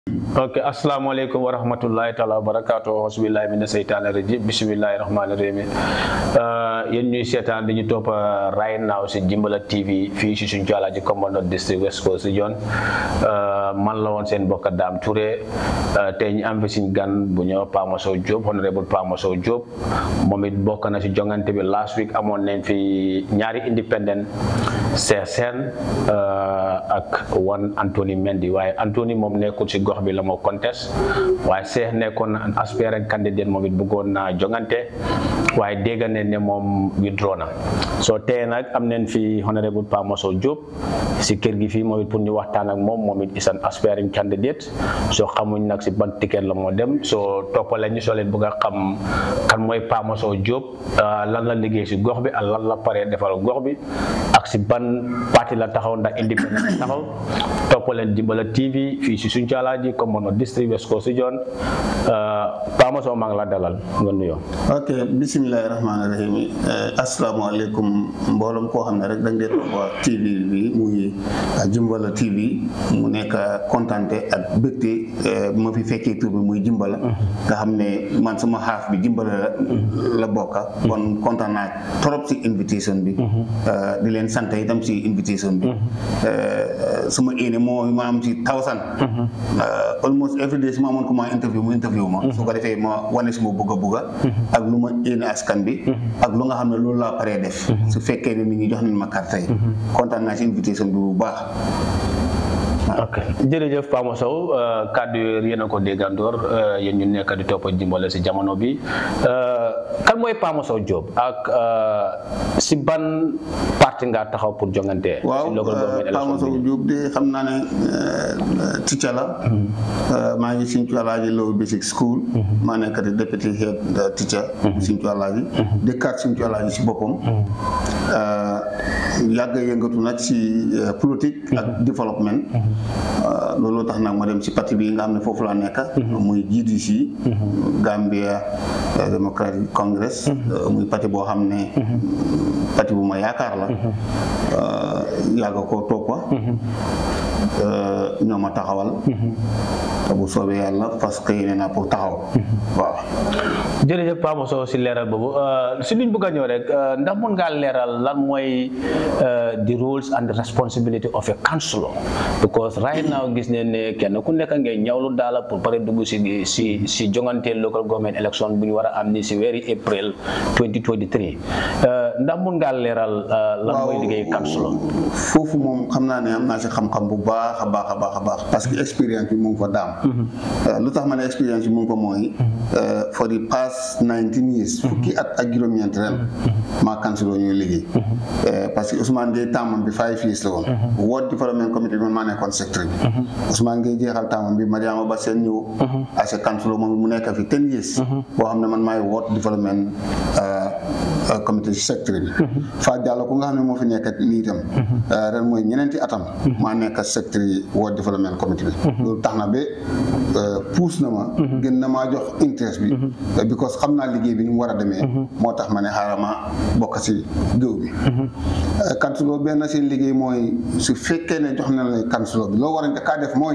ok asalaamaaleykum wa rahmatullahi taala wa barakaatu hasbillahi mina seytaani rajim bismillahi rahmaani rahim yéen ñuy seetaan dañu topp right now si Jimbala TV fii si suñu Alaaji Commandant district West Coast Region man la woon seen mbokk Dame Touré tey ñu am fi suñ gan bu ñëw Pama Sow Diop honorable Pama Sow Diop moom it bokk na si jongante bi last week amoon nañ fi ñaari independent Cheikh Sène ak wan Anthony Mendy waaye Anthony moom nekkul si gox bi la moo contest waaye Cheikh nekkoon na aspirant candidate moom it bëggoon naa jongante waaye dégg nañ ne moom withdraw na soo tey nag am nañ fi honorable Pama Sow Diop si kër gi fii moom it pour ñu waxtaan ak moom moom it is an aspiring candidate soo xamuñ nag si ban ticket la moo dem soo toppale ñu soo leen bëgg a xam kan mooy Pama Sow Diop lan la liggéey si gox bi ak lan la paree defal gox bi ak si ban parti la taxaw ndax independent la taxaw toppaleen Jimbala TV fii si suñu Alaaji Commandant district West Coast Region Pama Sow maa ngi la dalal nga nuyoo. ok bisimilahi rahmaani rahim asalaamaaleykum mbooloom koo xam ne rek da nga dee topp TV bi muy Jimbala TV mu nekk kontante ak bégte bu ma fi fekkee tur bi muy Jimbala nga xam ne man sama xaaf bi Jimbala la la bokka kon kontaan naa trop si invitation bi di leen sant itam si invitation bi suma éene moo ma am si tawsan almost every day su ma amoon ko ma interview mu interview ma su ko defee ma wane suma bugga bugga ak lu ma éene askan bi ak lu nga xam ne loolu laa paree def su fekkee ne nit ñi jox nañ ma carte yi kontaan naa si invitation bi bu baax ok jërëjëf Pama Sow kàddu yooyu yéen a ko déggandoor yéen ñu nekk di topp Jimbala si jamono bi kan mooy Pama Sow Diop ak si ban parti nga taxaw pour jongante. waaw si local government Pama Sow Diop de xam naa ne teacher la maa ngi Sinthiou Alaaji Low Basic School maa nekk di deputy head teacher Sinthiou Alaaji dëkkaat Sinthiou Alaaji si boppam yàgg yëngatu nag si politique ak développement loolu tax nag ma dem si parti bi nga xam ne foofu laa nekk muy GDC Gambia Democratic Congress muy parti boo xam ne parti bu ma yaakaar la yàgg koo toppa ñoo ma taxawal te bu soobee yàlla parce que yéene naa pour taxaw waaw jërëjëf Pama Sow si leeral boobu si luñ bëgg a ñëw rek ndax mën ngaa leeral lan mooy the rules and the responsibility of a councillor because right now gis ne ne kenn ku nekk ngay ñawlu daala pour pare dugg si si si jongante local government election bu ñu war a am ni si weeri april 2023 ndax mën ngaa leeral lan mooy liggéey councillor foofu moom xam naa ne am naa si xam-xam bu baax a baax a baax a baax parce que expérience bi mu ngi fa daam lu tax ma ne expérience bi mu ngi fa mooy for the past 19 years fukki at ak juróom-ñeent ren maa councillor ñuy liggéey parce que Ousmane Gueye tàmmam bi five years la woon ward development committee bi man maa nekkoon secteur bi Ousmane Gueye jeexal tàmmam bi Mariama Ba seen ñëw as a councillor moom mu nekk fi ten years boo xam ne man maay ward development committee secteur bi Fa Diallo ku nga xam ne moo fi nekk nii itam ren mooy ñeneenti atam maa nekk secteur yi ward development committee bi loolu tax na ba puus na ma gën na maa jox interest bi because xam naa liggéey bi ni mu war a demee moo tax ma ne xaaral ma bokk si géew bi councilor benn seen liggéey mooy su fekkee ne jox na la councilor bi loo war a njëkkaa def mooy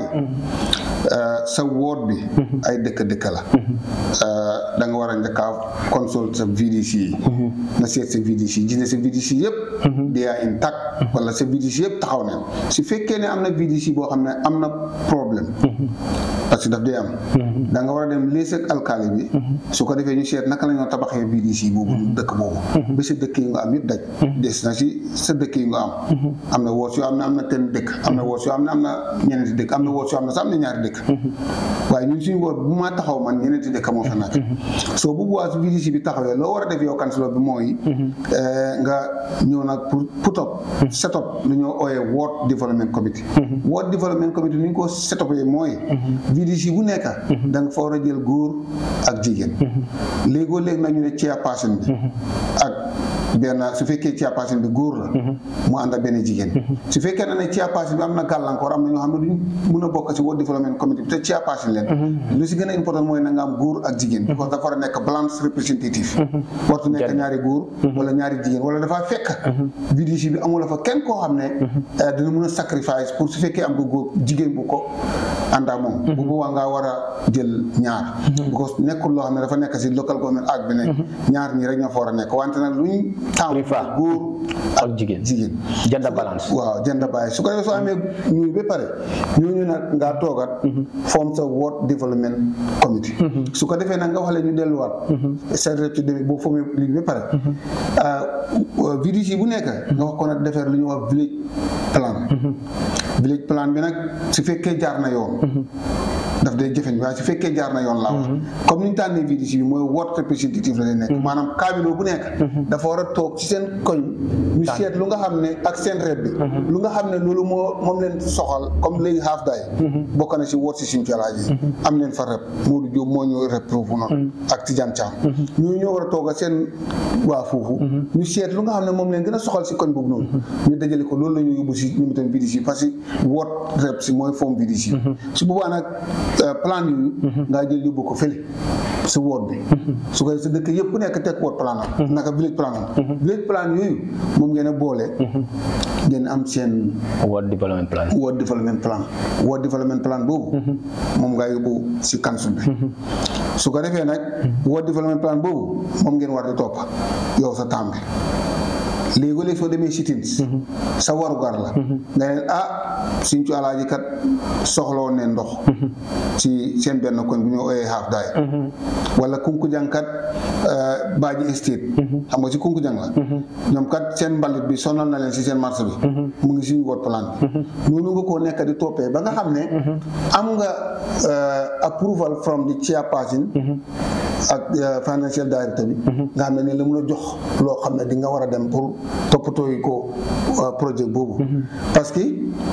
sa ward bi ay dëkk dëkk la da nga war a njëkkaa consult sa VDC yi nga seet sa VDC gis ne sa VDC yëpp they are intact wala sa VDC yëpp taxaw na su fekkee ne am na VDC boo xam ne am na problème parce que daf dee am da nga war a dem lees ak alkaali bi su ko defee ñu seet naka la ñoo tabaxee VDC boobu dëkk boobu ba sa dëkk yi nga am yëpp daj des na si sa dëkk yi nga am am na woos yoo am ne am na ten dëkk am na woos yoo am ne am na ñeneenti dëkk am na woos yoo am ne sax am na ñaari dëkk waaye ñun suñu woot bu ma taxaw man ñeneenti dëkk moo fa nekk soo bu bois VDC bi taxawee loo war a def yow councilor bi mooy nga ñëw nag pour put up set up lu ñoo ooyee ward development committee ward development committee ni ñu ko set up mooy VDC bu nekk da nga fa war a jël góor ak jigéen léegoo léegi nag ñu ne chairperson bi ak benn su fekkee chairperson bi góor la mu ànd ak benn jigéen su fekkee ne chairperson bi am na gàllankoor am na ñoo xam ne duñ mun a bokk si World Development Committee bi te chairperson leen lu si gën a important mooy na nga am góor ak jigéen parce que dafa war a nekk balance représentative wartu nekk ñaari góor wala ñaari jigéen wala dafa fekk VDC bi amula fa kenn koo xam ne dina mun a sacrifice pour su fekkee am nga góor jigéen bu ko àndaa moom bu boobaa ngaa war a jël ñaar because nekkul loo xam ne dafa nekk si local government act bi ne ñaar ñii rek ñoo fa war a nekk wante nag luñ taamu Prefer. góor ak jigéen jigéen gender balance waaw gender balance su ko defee soo amee ñuy ba pare ñooñu nag ngaa toogat form sa ward development committee su ko defee nag nga wax leen ñu delluwaat secrétaire ci demee boo formé lii ba pare VDC bu nekk nga wax ko nag defeer lu ñuy wax village plan village plan bi nag su fekkee jaar na yoon daf day jëfeñ waaye su fekkee jaar na yoon laa wax comme ni ñu tànnee VDC bi mooy ward representative la lay nekk maanaam cabinet bu nekk dafa war a toog ci seen koñ ñu seet lu nga xam ne ak seen rep bi lu nga xam ne loolu moo moom leen soxal comme léegi half day bokk na si ward si suñu calaaji yi am leen fa rep Modou Diop moo ñu rep foofu noonu ak Tidiane Thiam ñooñu ñoo war a toog ak seen waa foofu ñu seet lu nga xam ne moom leen gën a soxal si koñ boobu noonu ñu dajale ko loolu la ñu yóbbu si ñu tamit VDC parce que ward rep si mooy forme VDC su boobaa nag plan yooyu ngaa jël yóbbu ko fële si ward bi su ko sa dëkk yëpp ku nekk teg ward plan am naka village plan am village plan yooyu moom ngeen a boole ngeen am seen World Development Plan ward development plan ward development plan boobu moom ngaa yóbbu si council bi su ko defee nag ward development plan boobu moom ngeen war di topp yow sa temps bi léegi-léegi soo demee sitins sa warugar la nga ne ah suñ ci alaaji kat soxla woon ne ndox ci seen benn koñ bu ñu ooyee half daay wala kunkujang kat baaji estate xam nga ci kunkujang la ñoom kat seen mbalit bi sonal na leen si seen marché bi mu ngi suñu wot plan bi noonu nga koo nekk di toppee ba nga xam ne am nga approval from the chairperson ak financial director bi nga xam ne ne la mun a jox loo xam ne di nga war a dem pour toppatoo yi ko projet boobu parce que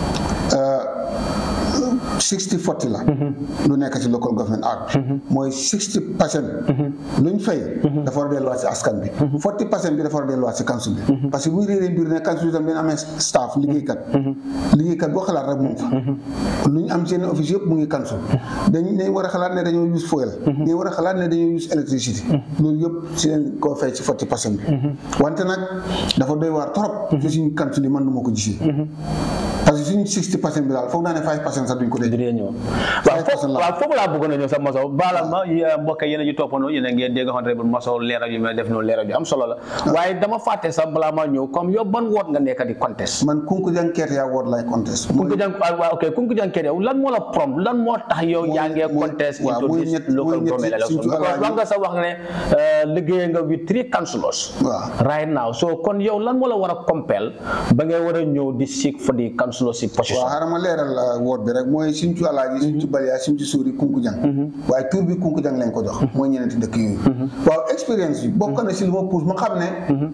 sixty forty la lu nekk ci local government act mooy sixty percent luñ fay dafa war a delluwaat ci askan bi forty percent bi dafa war a delluwaat ci council bi parce que bu ñu réeree mbir ne council bi tam dañ amee staff liggéeykat liggéeykat boo xalaat rek mu ngi fa lu ñu am seen office yëpp mu ngi council dañ dañ war a xalaat ne dañoo use fuel dañ war a xalaat ne dañoo use électricité loolu yëpp si leen koo fay ci forty percent bi wante nag dafa doy waar trop ci suñu council yi man nu ma ko gisee parce que suñu 60 percent bi daal foog naa ne 5 percent sax duñ ko dee. dinañ ñëw waaw foofu waaw foofu laa bëggoon a ñëw sax Massow baala ma mbokk yéen a ñu toppandoo yéen a ngeen dégg honorable Massow leeral yu may def noonu leeral yu am solo la waaye dama fàtte sax balaa maa ñëw comme yow ban woot nga nekk di contest man Kunkujang Ketia woot lay contest. Kunkujang waaw ok Kunkujang Ketia lan moo la prom lan moo tax yow yaa ngee contest into this local government election because wax nga sa wax ne liggéey nga with three councillors waaw right now so kon yow lan moo la war a compel ba ngay war a ñëw di seek for the councillorship position waaw xaaral ma leeral woot bi rek mooy suñ ci alaaji suñ ci baliyaa suñ ci suuri Kunkujang waaye tur bi Kunkujang lañ ko jox mooy ñeneenti dëkk yooyu waaw expérience bi bokk na si lu ma pousse ma xam ne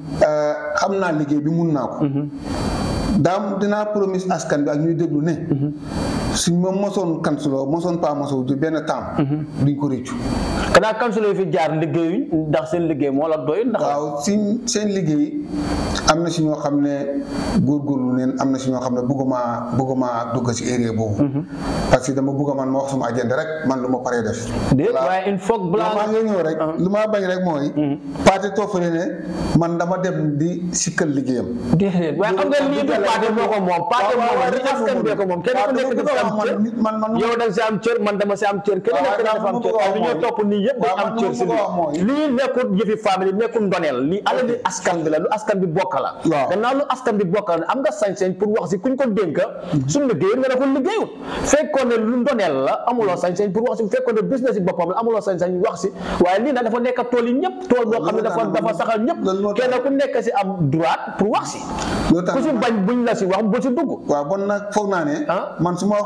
xam naa liggéey bi mun naa ko daam dinaa promise askan bi ak ñuy déglu ne suñ ma mosoon kansuloo mosoon pas mosoo di benn temps duñ ko réccu kanaa councillor yi fi jaar liggéeyuñ ndax seen liggéey moo la doy ndax waaw si seen liggéey am na si ñoo xam ne góorgóorlu neen am na si ñoo xam ne bëgguma bëgguma dugg si area boobu parce que dama bëgg man ma wax suma agenda rek man lu ma paree def déet waaye il faut balaa maa ngi ñëw rek lu ma bañ rek mooy paate toofale ne man dama dem di sikkal liggéeyam déedéet waaye xam nga lii du paate moo ko moom paate moom li askan bee ko moom kenn ku nekk dafa am cër man man yow da nga si am cër man dama si am cër kenn nekk dafa am cër waaye li ñoo topp nii yëpp dañ am cër si lii lii nekkul yëfi famille nekkul ndoneel lii ala li askan bi la lu askan bi bokk la gannaaw lu askan bi bokk la am nga sañ-sañ pour wax si kuñ ko dénk suñu liggéey nga ne ko liggéeyut fekkoon ne lu ndoneel la amuloo sañ-sañ pour wax si fekkoon ne business yi boppam la amuloo sañ-sañ wax si waaye lii nag dafa nekk tool yi ñëpp tool boo xam ne dafa dafa saxal ñëpp kenn ku nekk si am droit pour wax si ku si bañ buñ la si wax bu si dugg waaw bon nag foog naa ne man su ma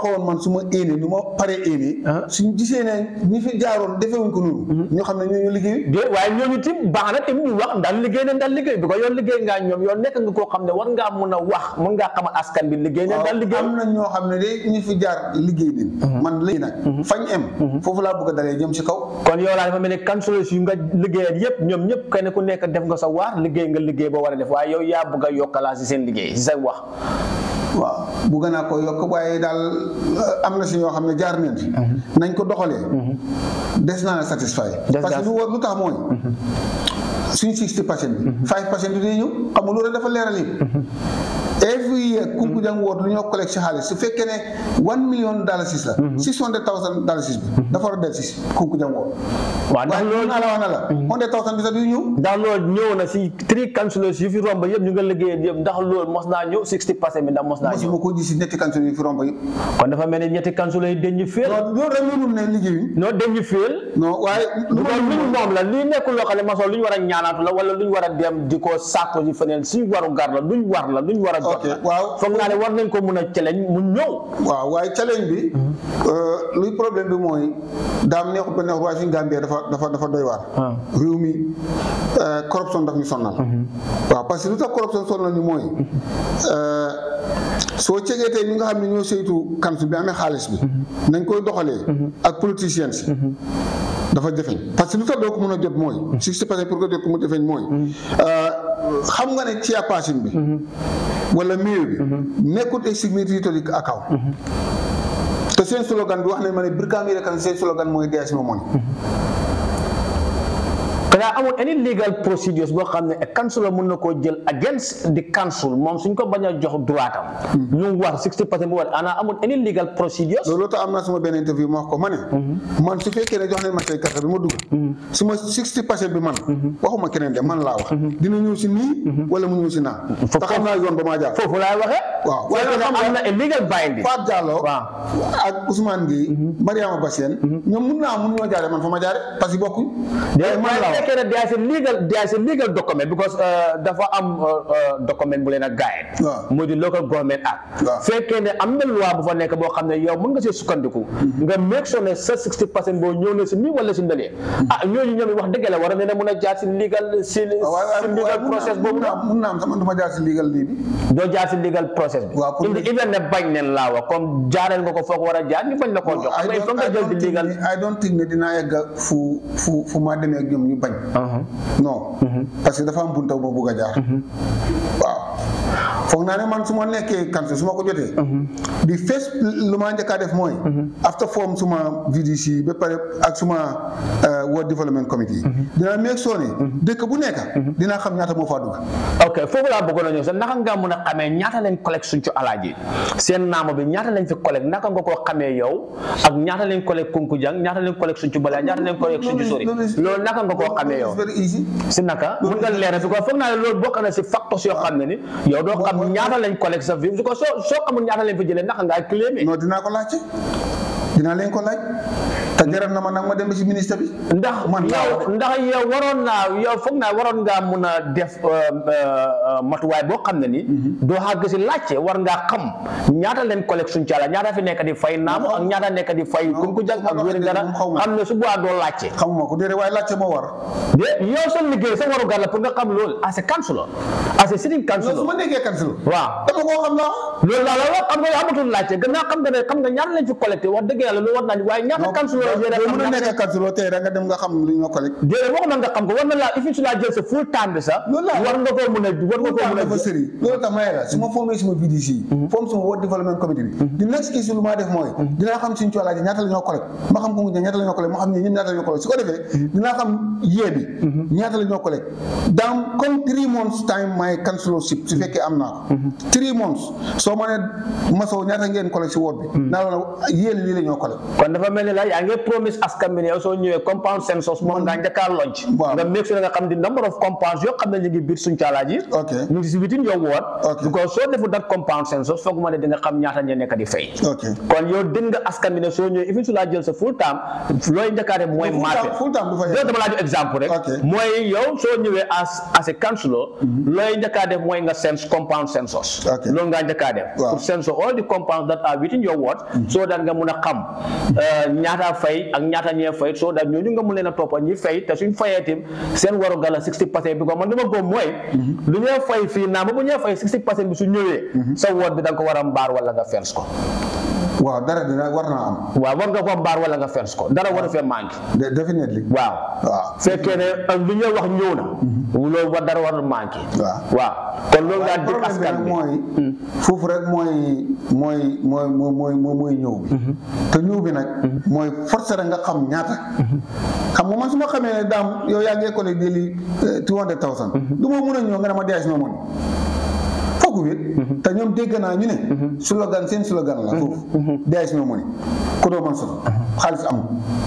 waxoon man su ma éenee nu ma paree éenee suñ gisee ne ñi fi jaaroon defewuñ ko noonu ñoo xam ne ñoo ñu liggéey de waaye ñooñu tim baax na tim ñu wax ndax liggéey ne ndax liggéey bi ko yoon liggéey ngaa ñoom yoon nekk nga koo xam ne war ngaa mun a wax mun ngaa xamal askan bi liggéey ne ndax liggéey am na ñoo xam ne de ñu fi jaar liggéey din man léegi nag fañ em foofu laa bëgg a dalee jëm si kaw kon yow laa dafa mel ni councilors yu nga liggéeyal yëpp ñoom ñëpp kenn ku nekk def nga sa waar liggéey nga liggéey boo war a def waaye yow yaa bëgg a yokkalaa si seen liggéey si sa wax waaw bugg naa ko yokk waaye daal am na si ñoo xam ne jaar nañ fi nañ ko doxalee des naa la satisfy parce que lu war lu tax mooy suñ sixty percent bi five percent bi day ñëw xam nga loolu dafa leeral yi every year Kunkujang woot lu ñoo collecte si xaalis su fekkee ne one million dalasis la six hundred thousand dalasis bi dafa war a del si Kunkujang woot waaw ndax loolu naa la wax na la hundred thousand bi sax du ñëw ndax loolu ñëw na si three councilors yu fi romb yëpp ñu nga liggéeyal yëpp ndax loolu mos naa ñëw sixty percent bi ndax mos naa ñëw mosuma ko gis si ñetti councilors yu fi romb yëpp kon dafa mel ni ñetti councilors yi dañu féel loolu rek mënul ne liggéeyuñ non dañu féel non waaye lu luñ moom la lii nekkul loo xam ne maçon lu ñu war a ñaanaatu la wala lu ñu war a dem di ko sàkku ji feneen suñ waru gar la luñ war la luñ war a jot la waaw foog naa ne war nañ ko mun a challenge mu ñëw waaw waaye challenge bi luy problème bi mooy daam neexut ba neexut waaye suñu Gambie dafa dafa dafa doy waar réew mi corruption daf ñu sonnal waaw parce que lu tax corruption sonnal ñu mooy soo cegee tey ñi nga xam ne ñoo saytu kansu bi amee xaalis bi nañ koy doxalee ak politiciens si dafa jafeñ parce que lu tax doo ko mën a jot mooy sixty percent pour nga jot ko mu jafeñ mooy xam nga ne chairperson bi wala maire bi nekkut ay signatory account te seen slogan bi wax nañ ma ne Brikama kan seen slogan mooy dees ma money xanaa amul any legal procedures boo xam ne council mën na koo jël against the council moom suñ ko bañ a jox droit am ñu wax sixty percent bu war ana amul any legal procedures loolu tax am na suma benn interview ma wax ko ma ne man su fekkee ne jox nañ ma tey carte bi ma dugg suma sixty percent bi man waxuma keneen de man laa wax dina ñëw si nii wala mu ñëw si naa te xam naa yoon ba maa jaar foofu laay waxee waaw waaye waaye xam nga am na a legal binding Faat Diallo waaw ak Ousmane Gueye Mariama Bassène ñoom mun naa mun ñoo jaare man fa ma jaare parce que bokkuñ waaye man laa wax fekkee ne there is a legal there is a legal document because uh, dafa am uh, uh, document bu leen a guide Waaw. muy di local government act Waaw. fekkee ne am na loi bu fa nekk boo xam ne yow mën nga see sukkandiku nga make sure ne sa 60 percent boo ñëw na si nii wala si ndalee ah ñooñu ñoom wax dëgg la war na ne mun a jaar si legal si waaw si legal process boobu mun naa mun naa am sama du ma jaar si legal lii bi doo jaar si legal process bi Waaw, pour indi even ne bañ neen laa wax comme jaareel nga ko foog war a jaar ñu bañ la koo jox xam nga il faut nga jël di legal I don't think ne dinaa yegg fu fu fu ma demee ak ñoom ñu bañ non parce que dafa am bunta boo bugg a jaar waaw foog naa ne man su ma nekkee kanse su ma ko jotee di fees lu ma njëkk a def mooy after form suma VDC ba pare ak suma uh, World Development Committee dinaa meeg soo ne dëkk bu nekk dinaa xam ñaata moo faa dugg ok foofu laa bëggoon a ñëw sax naka nga mun a xamee ñaata lañ collecte suñ ci alaaji seen naamo bi ñaata lañ fi collecte naka nga koo xamee yow ak ñaata lañ collecte Kunkujang ñaata lañ collecte suñ ci balaa ñaata lañ collecte suñ ci sori loolu naka nga koo xamee yow It's very easy si naka mun nga leeral bi ko foog naa ne loolu bokk na si facteurs yoo xam ne ni yow doo xam ñaata lañ collecte sa vie su ko soo soo xamul ñaata lañ fi jëlee naka ngaa claimé non dinaa ko laajte dinaa leen ko laaj te jaral na ma nag ma dem ba si ministre bi ndax man laa yow wax de. ndax yow waroon naa yow foog naa waroon ngaa mun a def euh, euh, matuwaay boo xam ne ni doo xàgg si laajte war ngaa xam ñaata leen collecte suñ caala ñaata fi nekk di fay naamu ak ñaata nekk di fay Kunkujang ak wéri dara xaw ma. xam ne su boobaa doo laajte xamuma ko déedéet waaye laajte moo war de yow sa liggéey sa waru gar la pour nga xam loolu as a councilor as a sitting non su councilor ma nekkee kansil waaw dama koo xam laa loolu laa la wax xam nga yow amatul laajte gannaaw xam nga ne xam nga ñaata lañ fi collecté wax dëgg yàlla loolu war naa ni waaye ñaata councilor la doo mën a ñaata nekk kansiloo tey da nga dem nga xam lu ñoo collecte déedéet waxuma nga xam ko war na laa if su laa jël sa full time bi sax Loolu laa- war nga koo mun a war nga koo mun a dafa sëri loolu tax ma ne la su ma formé suma VDC forme suma World Development Committee bi di next issue lu maa def mooy dinaa xam suñu coolaaji ñaata la ñoo collecte ma xam ko mu ñaata la ñoo collecte ma xam ne ñun ñaata la ñoo collecte su ko defee dinaa xam yee bi ñaata la ñoo collecte dans comme three months time my councilorship su fekkee am naa ko three months soo ma ne masow ñaata ngeen collecte si woot bi naa la yéen lii la ñoo collecte kon dafa mel ni la yaa ngi nga promise askan bi ne yow soo ñëwee compound census moom nga njëkkaa lonc Waaw. nga make sure nga xam di number of compounds yoo xam ne ñu ngi biir suñ caalaaji Ok. ñu ngi si within your ward Ok. because soo defu dat compound census foog ma ne di nga xam ñaata ñe nekk di fay ok kon yow dégg nga askan bi ne soo ñëwee even su laa jël sa full time looy njëkkaa def mooy full marché time full time du fa loolu yegg dama laa jox exemple rek Ok. mooy yow soo ñëwee as as a councilor looy njëkkaa def mooy nga sense compound census Ok. loolu ngaa njëkkaa def Waaw. pour census all the compounds that are within your ward so that nga mun a xam euh, ñaata fay ak ñaata ñee fay so that ñooñu nga mun leen a toppa ñi fay te suñ fayee tim seen waru gala 60 percent bi ko man li ma góob mooy lu ñee fay fii naa ba bu ñee fay 60 percent bi su ñëwee sa ward bi da nga ko war a mbaar wala nga fens ko waaw dara dina war naa am waaw war nga ko mbaar wala nga fens ko dara war a fee manqué De- definitely waaw waaw fekkee ne ak lu ñuy wax ñëw na loolu war dara war a manqué waaw. waaw kon loolu ngaa dig problème bi askan nag bi mooy foofu rek mooy mooy mooy mooy mooy mooy mooy ñëw bi te ñëw bi nag mooy forcé rek nga xam ñaata xam nga man su ma xamee ne daam yow yaa ngi école di li two hundred thousand du ma mun a ñëw nga ne ma dees no money foogu wét te ñoom dégg naa ñu ne slogan seen slogan la foofu dees no money ku doo man sot xaalis amul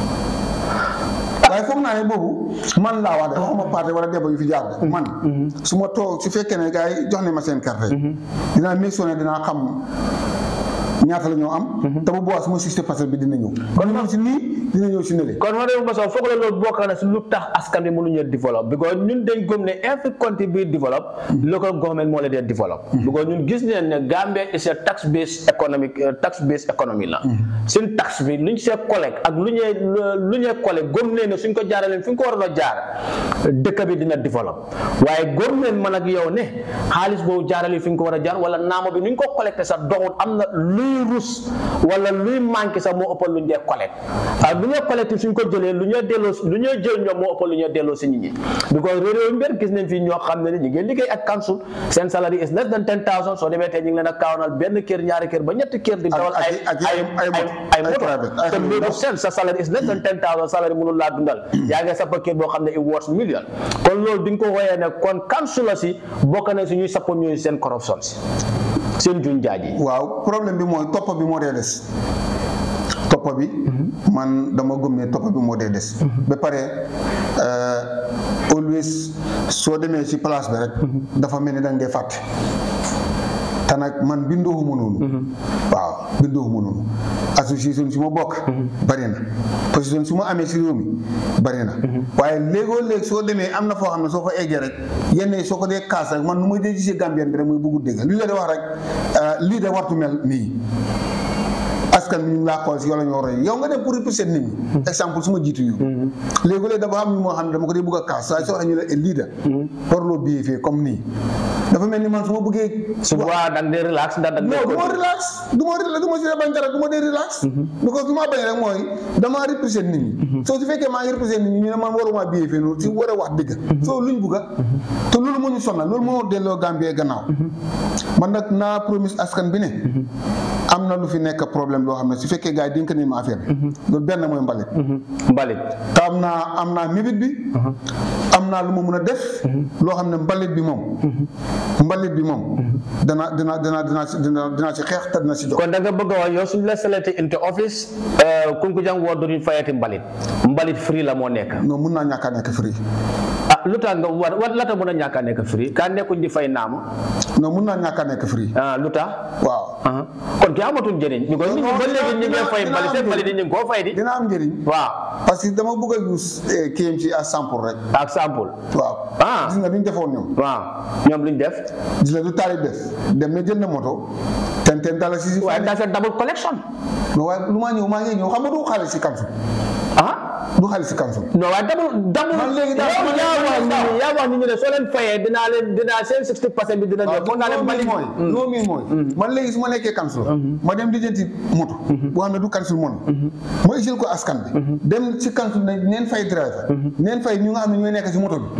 waaye foog naa ne boobu man laa wax de waxuma parti wala débat yu fi jaar de man su ma toog su fekkee ne gars yi jox ne ma seen carte dinaa make sure ne dinaa xam ñaata la ñoo am te bu boobaa suma sixty percent bi dina ñëw kon ñëw si nii dina ñëw si nële kon ma dem ba soo foog la loolu bokk na si lu tax askan bi mënuñu develop because ñun dañ gëm ne every country bi develop local government moo la dee develop because ñun gis neen ne Gambia is a tax based economic tax based economy la suñ tax bi luñ see collecte ak lu ñee lu ñee collecte gëm nee ne suñ ko jaaraleen fi ñu ko waroon a jaar dëkk bi dina develop waaye gëm neen man ak yow ne xaalis boobu jaarale fi ñu ko war a jaar wala naamo bi nuñ ko collecté sax doxut am na luy rus wala luy manqué sax moo ëppal lu ñu dee collecte ah lu ñuy collecté suñ ko jëlee lu ñuy delloo lu ñuy jël ñoom moo ëppal lu ñuy delloo si nit ñi because réew yu mbir gis nañ fii ñoo xam ne ni ñu ngi liggéey ak council seen salary is less than ten thousand soo demee tey ñu ngi leen a kaawanal benn kër ñaari kër ba ñetti kër di dawal ay ak- ay ay- ay ay moto private, ay te xale yu loolu ndaw. seen sa salary is less than ten thousand salary mënul laa dundal yaa ngi sappa kër boo xam ne it worth million kon loolu di nga ko wooyee ne kon council la si bokk na si ñuy sappa ñuy seen corruption si seen juñ jaaj yi waaw problème bi mooy toppa bi moo dee des toppa bi man dama gëm ne toppa bi moo dee des ba pare euh, always soo demee ci place bi rek dafa mel ni da nga dee fàtte te nag man bindooxuma noonu waaw bindooxuma noonu association su ma bokk bari na position su ma amee si réew mi bari na waaye léegoo léeg soo demee am na foo xam ne soo fa eggee rek yenn yi soo ko dee kaas rek man nu may dee gisee Gambien bi rek muy buggu dégg li la di wax rek lii de wartu mel nii askan bi ñu ngi laa xool si yow la ñu war a yow nga dem pour représenter nit ñi exemple su ma jiitu yu léegi-léeg dafa am ñu moo xam ne dama ko dee bëgg a kaas waaye soo waxee ñu ne leader warloo biyee fii comme nii dafa mel ni man su ma bëggee su boobaa da nga dee relax ndax da nga non dee du ma relax du ma relax du ma si bañ dara du ma dee relax because du ma bañ rek mooy damaa représenter nit ñi soo su fekkee maa ngi représenter nit ñi ñu ne man waruma biyee fii noonu si war a wax dëgg soo luñ bugga te loolu moo ñu sonal loolu moo delloo Gambie gannaaw man nag naa promise askan bi ne am na lu fi nekk problème loo xam ne su fekkee gars yi dénk nañ ma affaire bi loolu benn mooy mbalit mbalit te am naa am naa mébét bi am naa lu ma mun a def loo xam ne mbalit bi moom mbalit bi moom dana dina dina dina si dina dina si xeex te dina si jox kon da nga bëgg a wax yow suñ la selecté into office Kunkujang ward duñu fayati mbalit mbalit free la moo nekk non mun naa ñàkk a nekk free ah lu tax nga war war lata mën a ñàkk a nekk free kaa nekkuñ di fay naama non mun naa ñàkk a nekk free ah lu tax waaw ah kon ki amatul njëriñ because nit ñi ba léegi ñu ngi dina- fay dina mbalit seen am mbalit yi ñu ngi koo fay di dina am njëriñ waaw parce que dama bëgg a use eh, KMC à 100 pour rek ak sample waaw Ah. gis nga duñ defoon ñoom waaw ñoom luñ def gis nga lu taari def dem na jënd moto ten ten dala si si waaye daa seen double collection non waaye lu maa ñëw maa ngi ñëw xam nga du xaalis si kansu ah du xaalis si kansu non waaye double double Man léegi daal- yow man yaa léegi wax man nit ñi yaa wax nit ñi ne soo leen fayee dinaa leen dinaa seen 60 percent bi dina ñëw foog naa leen loolu mbalit mooy loolu mi mooy man léegi su ma nekkee kansul ma dem lijjanti moto boo xam ne du kansul mon ma isil ko askan bi dem si kansul ne neen fay driver neen fay ñu nga xam ne ñooy nekk si moto bi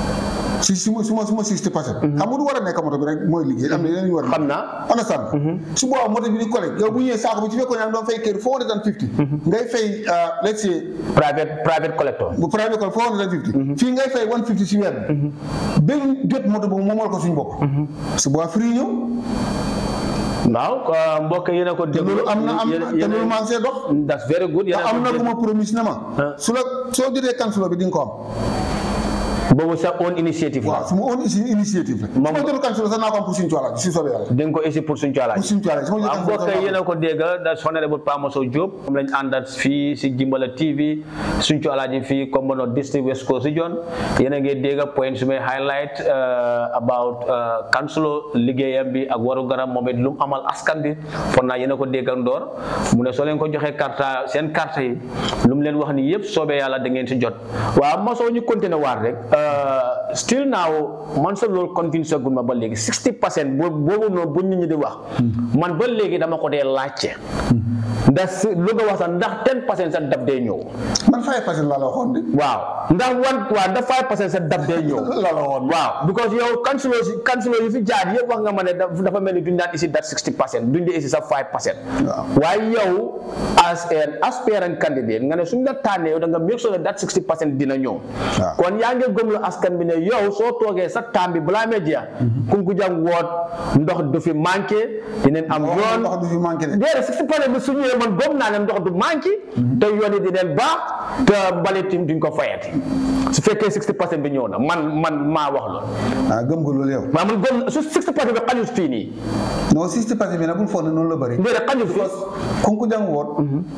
si su ma su ma su ma sixty percent xam nga du war a nekk moto bi rek mooy liggéey am na yeneen yu war a xam naa understand su boobaa moto bi di collecte yow bu ñëwee saako bi ci fekkoon yaa ngi doon fay kër four hundred and fifty ngay fay let's say private private collector bu private call four hundred and fifty fii ngay fay one fifty si weer bi ba ñu jot moto boobu moomal ko suñu bopp su boobaa free ñëw waaw uh, mbokk yéen a ko te déglu loolu am na am yéen- te yéen- loolu maa ngi see dox that's very good te yéen a am ko na ku déglu. ma promise ne ma Ah. su la soo jotee kansulo bi di nga ko am boobu sa own initiative waaw la su ma own isi initiative la su Moom- ma jotul kansulo sax naa ko am pour suñu coala si soobee yàlla di nga ko essayer pour suñu coalaaj pour suñu coala su ma waaw jotul mbokk kansulo yéen a ko dégg da honorable Pa Mosso Diop moom lañ àndat fii si Jimbala TV suñ ci alaaji fii Kombono district West Coast Region yéen a ngi dégg point su may highlight uh, about uh, councilor liggéeyam bi ak waru garam moom it lu mu amal askan bi fon naa yéen a ko dégg ndoor mu ne soo leen ko joxee carte seen carte yi lu mu leen wax ni yëpp soobee yàlla da ngeen si jot waaw Mosso ñu continuer waat rek uh, still now man sa loolu convince gun ma ba léegi 60 percent boobu noonu bu nit ñi di wax man ba léegi dama ko dee laajte ndax si lu nga wax sax ndax 10 percent sa dab dee ñëw man fay passé laa la waxoon de waaw ndax wan waaw ndax 5 percent sa dab dee ñëw la la waxoon waaw because yow councilor si councilor yi fi jaar yëpp wax nga ma ne daf- dafa mel ni duñ daan isi dat 60 percent duñ dee isi sa 5 percent Waaw. waaye yow as an aspirant candidate nga ne suñ la tànnee yow da nga make sure ne dat 60 percent dina ñëw Waaw. kon yaa ngi gëmlu askan bi ne yow soo toogee sa taam bi balaa mee jeex Kunkujang woot ndox du fi manqué dinañ am wax yoon ndox du fi manqué de déedéet si pare bi su ñëwee man gëm naa ne ndox du manqué te yoon yi di leen baax te mbalit yi duñ ko fayati su fekkee 60 percent bi ñëw na man man maa wax loolu ah gëm nga loolu yow maa man gëm su 60 percent bi xajul fii nii non sixty passé bi nag bul foog ne noonu la bëri déedéet xajul fii Kunkujang woot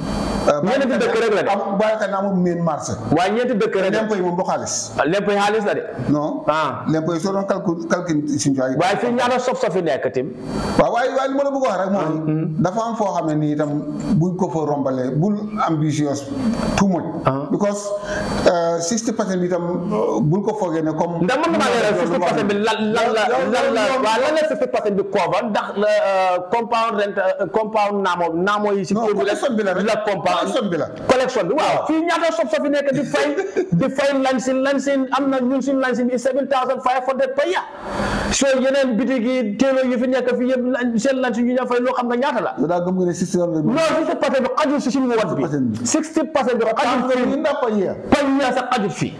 ñeenti dëkk rek la de. am bàyyi xel na amul main marché waaye ñeenti dëkk rek lempo yi moom du xaalis lépp xaalis la de non ah lempo yi soo doon calcul calcul suñu coala waaye fii ñaata sof sofi nekk tim waaw waaye waaye li ma la bëgg a wax rek mooy dafa am foo xam ne nii itam buñ ko fa rombalee bul ambitious too much because sixty percent bi itam bul ko foogee ne comme ndax mën na maa leeral 60 percent bi lan lan la lan la waaw lan la 60 percent bi cover ndax euh, compound rent euh, compound naamo naamo yi si non kër bi collection bi la rek la compound collection bi la collection bi waaw fii ñaata sof sofi nekk di fay di fay lansin lansin am na ñun suñu lansin bi 7500 per year so yeneen bitig yi téelo yi fi nekk fii yëpp lan- seen lansin yu ñu fay loo xam nga ñaata la yow daa gëm nga ne sixty dollars bi non 60 percent bi xajul si suñu wat bi 60 percent bi xajul yi fii ndax par year par year sax xajul fii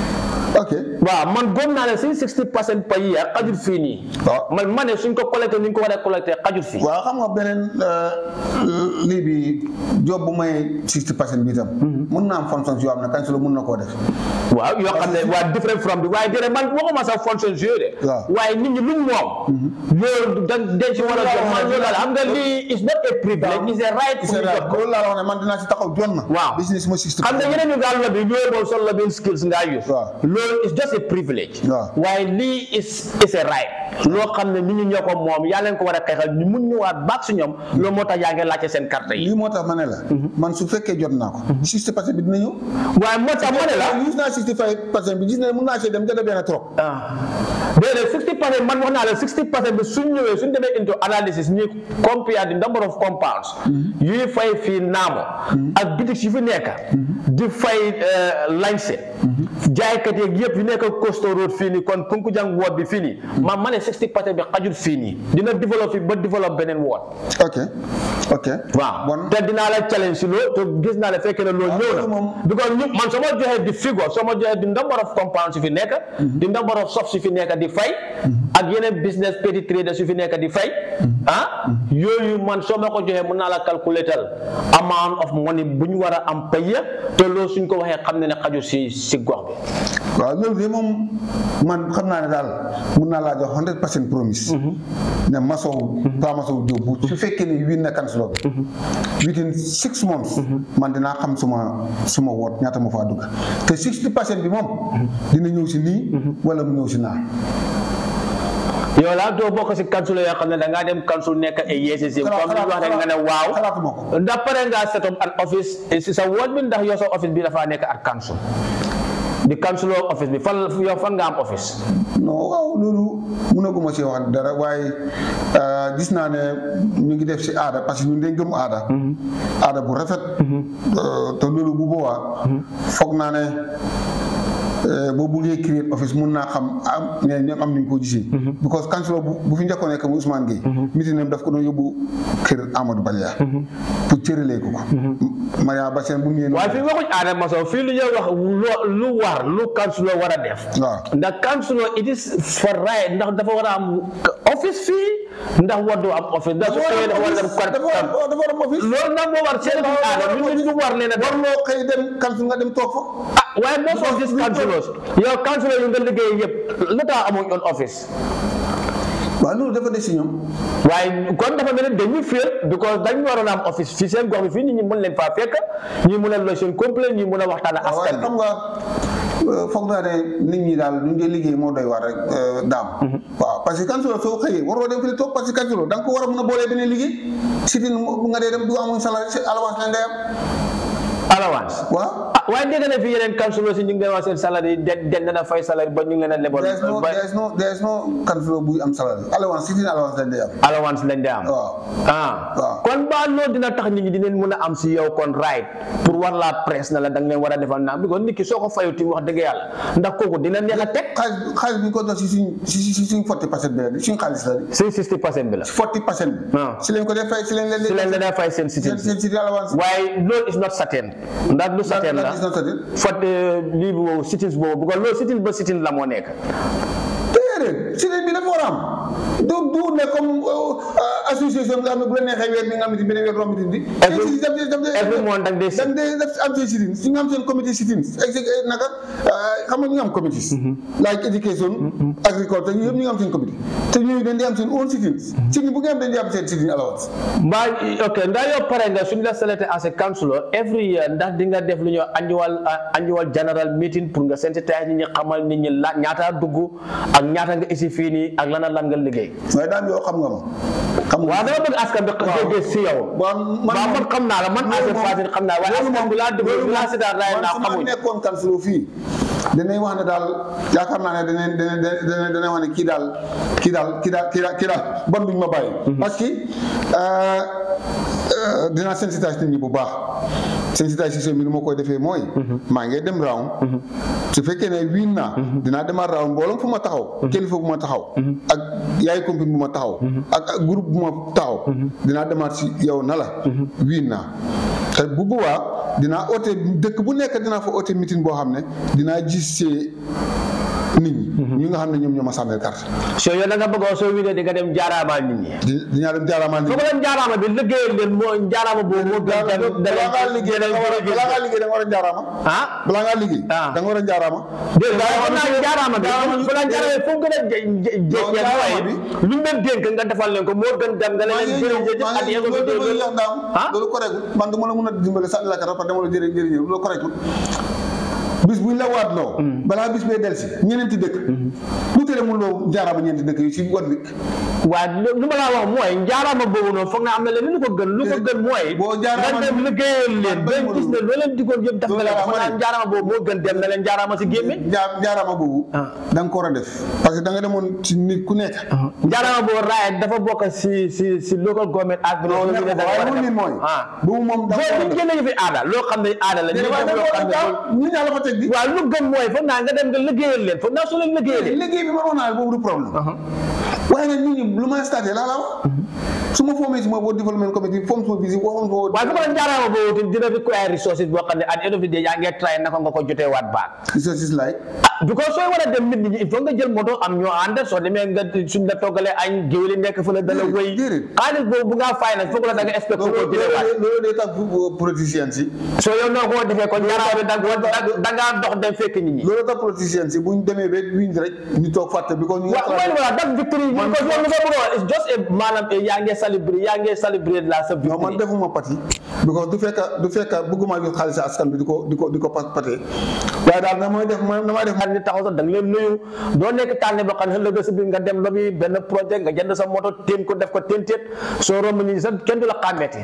ok waaw man gëm naa ne si 60 percent par year xajul fii nii waaw man ma ne suñ ko collecté ni ñu ko war a collecté xajul fii waaw xam nga beneen lii bi job bu may sixty percent bi itam mun naa am functions yoo xam ne kañ si la mun na koo def waaw yoo xam ne waa different from bi waaye déedéet man waxuma sax fonction yooyu de Waaw. waaye nit ñi luñ moom loolu da dañ si war a jot man loolu la xam nga lii is not a privilege is a right pour c'est ñu vrai jot ko loolu laa la wax ne man dinaa si taxaw jon na Waaw. business ma sixty xam nga yeneen yu gaal la bi ñooy moom sol la benn skills ngaa use Waaw. loolu is just a privilege Waaw. waaye lii is is a right loo xam ne nit ñi ñoo ko moom yaa leen ko war a xeexal ñu mun ñëwaat baag si ñoom loolu moo tax yaa ngi laajte seen carte yi lii moo tax ma ne la man su fekkee jot naa ko sixty percent bi dina ñëw waaye moo tax ma ne la gis naa sixty five percent bi gis ne mun naa see dem jënd benn trop ah déedéet 60 percent man wax naa la 60 percent bi suñ ñëwee suñ demee into analysis ñu compare the number of compounds yuy fay fii naamo ak bitik yu fi nekk di fay lañse jaaykat yeeg yëpp yu nekk Coastal Road fii nii kon Kunkujang woot bi fii nii man ma ne 60 percent bi xajul fii nii dina développe fii ba développe beneen woot ok ok waaw bon te dinaa la challenge si loolu te gis naa ne fekkee ne loolu ñëw loolu na moom- because ñu man soo ma joxee di figure soo ma joxee di number of compounds yu fi nekk di number of shops yu fi nekk di fay ak yeneen business petty traders yu fi nekk di fay ah yooyu man soo ma ko joxee mën naa la calculatal amount of money bu ñu war a am paye te loolu suñ ko waxee xam ne ne xaju si si gox bi waaw loolu de moom man xam naa ne daal mun naa laa jox hundred percent promise ne masow pa masow Diop bu su fekkee ne win na kansulo bi within six months man dinaa xam suma suma woot ñaata ma faa dugg te sixty percent bi moom dina ñëw si nii wala mu ñëw si naa yow laa doo bokk si council yoo xam ne da ngaa dem council nekk ay yeesi si comme ñu wax rek nga ne waaw xalaatuma ko ndax pare ngaa set up an office si sa woot bi ndax yow sa office bi dafaa nekk at council di council office bi fan yow fan nga am office non waaw loolu mënaguma ci wax dara waaye euh, gis naa ne ñu ngi def si aada parce que ñun dañ gëm aada aada bu rafet Euh, te loolu bu boobaa foog naa ne euh, boo buggee créer office mun naa xam am ne ñoom am nañ koo gisee because councilor bu bu fi njëkkoon nekk mu Ousmane Gueye mitinam daf ko doon yóbbu kër Amadou Balia pour cëralee ko ko Maria Bassène bu mu ñëwee waaye fii waxuñ Adama Sow fii lu ñuy wax lu- lu war lu councilor war a def waaw ndax councilor it is for right ndax dafa war a am office fii ndax war doo am office ndax su xëyee dafa war a dem dafa war dafa war a am office loolu nag moo war seen aada ñu ñu war leen a def warloo xëy dem kantu nga dem toog fa ah waaye most of these councillors yow councillor yu nga liggéey yëpp lu tax amuñ on office waaw loolu dafa des si ñoom waaye kon dafa mel ni dañuy féel because dañ waroon a am office fii seen gox bi fii nit ñi mën leen faa fekk ñi mën a loo seen complaint ñi mën a waxtaan ak waaw waaye askan bi xam nga euh, foog naa ne nit ñi daal ñu ngi liggéey moo doy war rek euh, daam waaw parce que kansulo soo xëyee waroo dem fi toog parce que kansulo da nga ko war a mën a boolee beneen liggéey sitin bu nga dee dem du amuñ salaire si allowance la ngay am allowance waaw ah waaye dégg na fi yeneen councillor si ñu ngi leen wax seen salaire yi den den na fay salaire ba ñu ngi leen a lebal there is no ba there is no there is no kansulo buy am salaire allowance sitin allowance lañ day am allowance lañ de am waaw ah waaw. kon ba loolu dina tax nit ñi dinañ mën a am si yow kon right pour war laa presse na la da nga leen war a defal naa because nit ki soo ko fayuti wax dëgg yàlla ndax kooku dina neex a teg xaalis xaalis bi ñu ko jox si suñ si si suñ forty percent bi la di suñ xaalis la di si 60 percent bi la forty percent bi Ah. si lañ ko def fay si lañ leen si leen la fay seen seen citizen seen sitin allowance waaye loolu is not certain ndax lu certain la That is not certain. fot lii bi boobu sitin boobu because loolu sitin ba sitin la moo nekk déedéet sitin bi dafa war a am du du ne comme euh, association nga xam ne bu la neexee weer bi nga xamante ni beneen weer romb di Every- every month da nga dee da nga dee def am seen sitin si nga am seen comité sitin exec naka euh, xam nga ñu ngi am comité like education agriculture yëpp ñu ngi am seen comité te ñooñu dañ di am seen own sitin sitin bu nga am dañ di am seen sitin allowance mbaa ok ndax yow pare nga suñu la selecté as a councillor every year ndax di nga def lu ñuy wax annual uh, annual general meeting pour nga sensitiser nit ñi xamal nit ñi la ñaata dugg ak ñaata nga isi fii nii ak lan ak lan nga liggéey waaye daal yow xam nga ma xam nga waaw dama bëgg askan bi déggee si yow waaw man waaw man xam naa la man as a Fatou xam naa waaye loolu askan moom bi laa déglu loolu bi laa moom si daal raay man naa su ma xamuñ nekkoon kansulo fii danañ wax ne daal yaakaar naa ne danañ danañ danañ danañ wax ne kii daal kii daal kii daal kii daal kii daal bon duñ ma bàyyi. parce que euh, euh, dinaa sensitiser nit ñi bu baax sensitisation bi ni ma koy defee mooy. maa ngi dem round. su fekkee ne wiin naa. dinaa demaat round mbooloo fu ma taxaw. kilifa bu ma taxaw. ak yaay compagnie bu ma taxaw. ak ak groupe bu ma taxaw. dinaa demaat si yow na la. wiin naa. te bu boobaa dinaa oote dëkk bu nekk dinaa fa oote meeting boo xam ne dinaa gis see nit ñi. ñu nga xam ne ñoom ñoo ma sàmmeel carte. soo yow da nga bëggoon soo wiinee di nga dem jaaraamaa nit ñi di dinaa dem jaaramaan nit foo ko dem jaaraama bi liggéeyal leen moo jaaraama boobu moo gën dem balaa ngaa liggéey da nga war a balaa ngaa liggéey da nga war a jaaraama. ah balaa ngaa liggéey. Ah. da nga war a jaaraama. dégg nga xam naa jaaraama bi fu la jaaraama foo gën a jé jé jaaraama bi. lu ñu leen dénk nga defal leen ko moo gën dem nga maa leen ngi ñëw jërëjëf maa at ngi yego ñëw bi loolu dégg yow daam ah loolu correctul man du ma la mën a dimbale sànni la carte parce que dama la jërë jërëjëf loolu correctul bis buñ la waat loo balaa bis bee delsi ñeneenti dëkk lu tere mun loo jaaraama ñeenti dëkk yi si wan bi waaw lu ma laa wax mooy njaaraama boobu noonu foog naa am na leen lu ko gën lu ko gën mooy boo jaaraama nga dem liggéeyal leen ba man gis ne loo leen digoon yëpp def na leen Loolu foog naa laa njaaraama boobu moo gën dem na leen njaaraama si gémmiñ jaa jaaraama boobu Ah. da nga ko war a def parce que da nga demoon ci nit ku nekk njaaraama boobu raaya dafa bokk si si si local government ak non loolu nekk ko waaye moom nit mooy ah boobu moom da nga ko war a boobu def génne ñu fi aada loo xam ne aada la ñu waaye da dem nga loo ko xam ne war a ñu ñaa la fa teg di waaw lu gën mooy foog naa nga dem nga liggéeyal leen foog naa soo leen liggéeyalee liggéey bi ma wax naa boobu du problème waaye nag nit ñi lu may starté laa la wax su ma foomee si ma boo développement committee foom suma visite waxoon ko waaye fu ko doon jaaraama boobu tamit dina require resources boo xam ne at the end of the day yaa ngi try naka nga ko jotee waat baat resources like ah because sooy war a dem nit ñi il faut nga jël moto am ñoo ànd soo demee nga suñ la toggalee añ géwél yi nekk fa la dala wëy déedéet. xaalis boobu bu ngaa fay nag foog la da nga expect ko loolu jëlee waat loolu day tax politiciens yi soo yow noo ko defee kon jaaraama bi da nga da ngaa dox dem fekk nit ñi loolu tax politiciens yi buñ demee ba wiñ rek ñu toog fàtte bi ko ñu waaw mooy voilà that victory Man- because yow lu nga bëgg a wax it's just a maanaam eh, yaa ngi célébrer yaa ngi célébrer la sa non man victory defuma pati because du fekka du fekka bëgguma jot xaalis askan bi di ko di ko di ko pat patee waaye daal na mooy def ma damay def xar ni taxaw sax da nga leen nuyu doo nekk tànne boo xam ne ëllëg si biir nga dem lobby benn projet nga jënd sa moto téen ko def ko téentéet soo romb ñi sax kenn du la xàmmeeti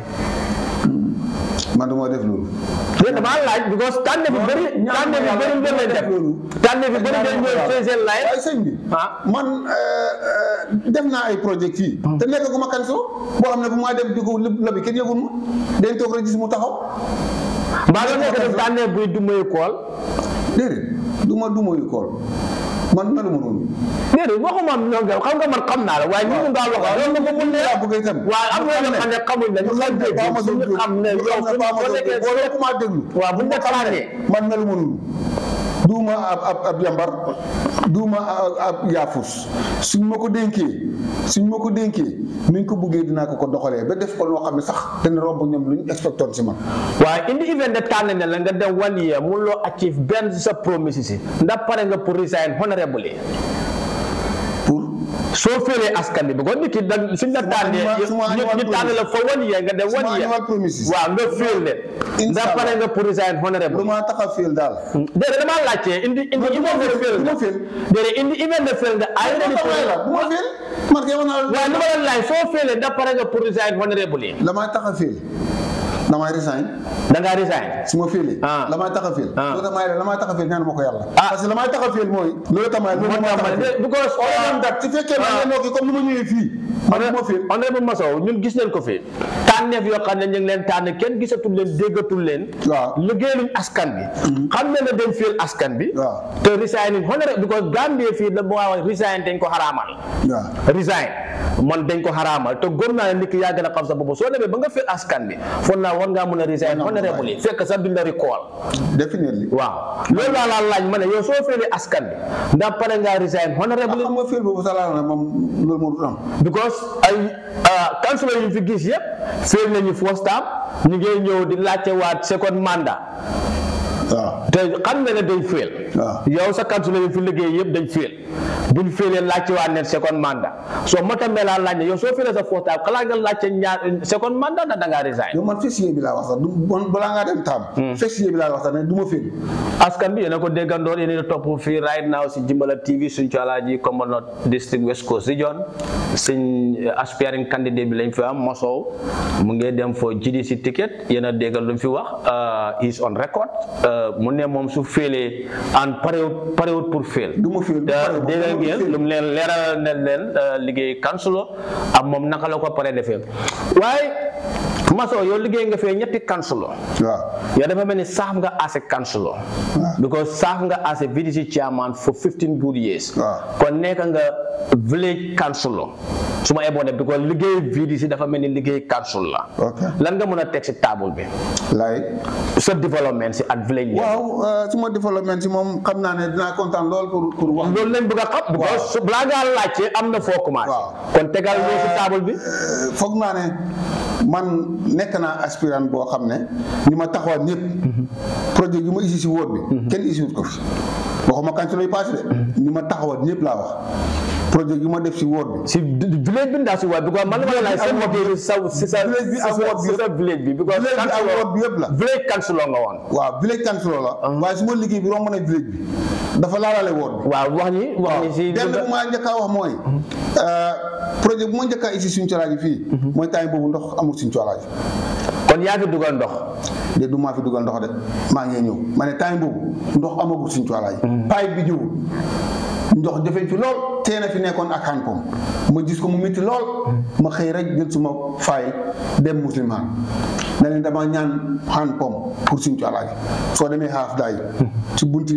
man du ma def loolu léegi damaa laaj because tànne bi bëri tànne bi bëri ngeen leen def loolu. tànne bi bëri ngeen ñëw seen seen laaj waaye sëñ bi ah man euh, euh, def naa ay projet fii te nekk gu ma kan so boo xam ne bu maa dem di ko lobby kenn yëgul ma dañ toog rek gis mu taxaw mbaa nga nekk def tànne buy du muy kool déedéet du ma du ma yu kool man meluma noonu déedéet waxuma ñoo nga xam nga man xam naa la waaye ñu ngi daal wax loolu nga mun ne laa bëgg itam waaw am na ñoo xam ne xamuñ la ñu xam dégg Ba ma doon suñu déglu xam ne ñu yow xam ne Ba ma soo doon nekkee déglu boo leen ko maa déglu waaw bu ñu la tànnee man meluma noonu duuma ab ab ab yambar duuma ab ab yaafus suñ ma ko dénkee suñ ma ko dénkee nuñ ko buggee dinaa ko ko doxalee ba def ko loo xam ne sax dana romb ñoom lu ñu expectoon si man waaye indi event de tànn ne la nga dem one year mun loo achieve benn si sa promise si ndax pare nga pour resign honorably pour soo félee askan bi because nit ki da suñ la tànnee annual- suma ñu annual ñu tànn la for one year nga dem one suma year annual promises. waaw nga féel leen ndax Inshallah. pare nga pour resign lu honorably ma tax a féel daal déedéet damaa laajte indi indi du ma event de féel, féel du ma nga féel. déedéet indi event de féel nga ay bu ready pour la bu ma féel man kay wax naa la waaye lu ma la laaj soo féelee ndax pare nga pour resign honorably la may tax a féel damay resign da ngaa resign su ma féelee Ah. la may tax a féel Ah. loolu tax may la may tax a féel ñaan ma ko yàlla Ah. parce que la may tax a féel mooy loolu tax may loolu moo may tax tax ma a ne féel because on dat su fekkee ma ngeen nokki comme ni ma ñëwee fii man du ma féel honorable Massow ñun gis nañ ko fi tànneef yoo xam ne ñu ngi leen tànn kenn gisatul leen déggatul leen waaw. liggéeyuñ askan bi xam ne ne dañ féel askan bi waaw. te resign honorable because Gambie fii da moo wax resign dañ ko xaraamal waaw resign man dañ ko xaraamal te gëm naa ne nit ki yaa gën a xam sa bopp soo demee ba nga féel askan bi foog naa war ngaa mun a resign War naa mun a honorable yi fekk sa binda recall definitely waaw loolu laa laa laaj ma ne yow soo féelee askan bi ndax pare ngaa resign honorable xam nga féel boobu sa laal na moom loolu moo du am because ay councilor yu fi gis yëpp féel nañu first term ñu ngi ñëw di laajte waat second mandat waaw te xam nga ne dañ féel waaw. yow sa councilor yu fi liggéey yëpp dañ féel buñ féelee laajte waat ne second mandat soo moo tax laa laaj ne yow soo féelee sa first term xalaat nga laajte ñaar second mandat ndax da ngaa resign yow man fessier bi laa wax sax du bon balaa ngaa dem taam fessier bi laa wax sax ne du ma féel askan bi yéen a ko déggandoor yéen a topp fii right now si Jimbala TV suñ ci alaaji Kombono district West Coast region suñ aspiring candidate bi lañ fi am Massow mu ngi dem fo GDC ticket yéen a déggal lu mu fi wax is on record mu ne moom su féelee an parewut parewut pour féel du ma féel te dégg ngeen lu mu leen leeral ne leen liggéey kansulo ak moom naka la ko pare defee waaye Massow yow liggéey nga fee ñetti kansulo waaw yow dafa mel ni saaf nga as a councillor because saaf nga as a VDC chairman for 15 good years Waaw. kon nekk nga village councillor su ma eboone because liggéey VDC dafa mel ni liggéey council la ok lan nga mën a teg si table bi laay sa développement si at village level waaw euh, suma développement si moom xam naa ne dinaa kontaan lool pour pour wax loolu lañ bëgg a xam because su balaa ngaa laajte am na foo commencé Waaw. kon tegal loo si table bi Euh, foog naa ne man nekk naa aspirant boo xam ne ni ma taxawaat ñëpp projet yu ma isi si wóor bi kenn isiwut ko fi waxuma kanculo yi passé de ni ma taxawaat ñëpp laa wax projet yu ma def si wóor bi si village bi ndaa si waay because man la ma laaj sa Village bi motif sa si sa Village bi si ak sa ward bi si sa village bi because village bi ak councilor- wóor bi yëpp la village councilor nga woon waaw village kanculo la waaye su ma liggéey bi romb na village bi dafa laalaale wóor bi waaw wax ñi wax ñi si benn bu ma njëkk a wax mooy projet bu ma njëkk a isi suñu colaaji fii mooy temps boobu ndox amul suñu colaaji kon yaa fi dugal ndox de du maa fi dugal ndox de maa ngi ñëw ma ne temps boobu ndox amagul suñu colaaji pipe bi ñëwul ndox jafeñ fi lool tee na fi nekkoon ak hand pump ma gis ko mu métti lool ma xëy rek jël suma faay dem musliman na leen dama ñaan hand pump pour suñu colaaji soo demee xaaf daay ci bunti